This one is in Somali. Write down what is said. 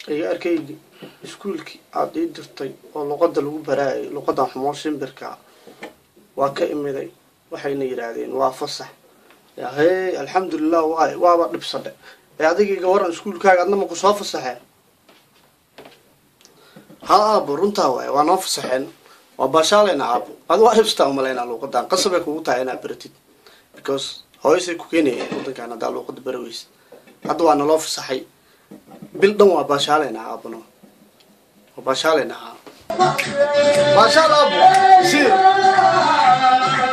iga arkaygi iskuulkii aada ii dirtay oo luqadda lagu baraayay luqaddan xumoo shimbirka waa ka imiday waxayna yidhaahdeen waa fasax hee alxamdulilah waay waaba dhibsadhe ee adigayga waran iskuulkaaga adna maku soo fasaxeen ha aabo runtaa waay waa noo fasaxeen waa baashaaleyna aabo adi waa dhibsataa umalaynaa luuqadan qasabay kugu tahay inaad baratid because hooyasay ku keenayeen wadankan haddaa luuqada baraweysa hadda waa naloo fasaxay bil dhan waa baashaaleyna aabano waa baashaaleyna haa baashaal aabo sir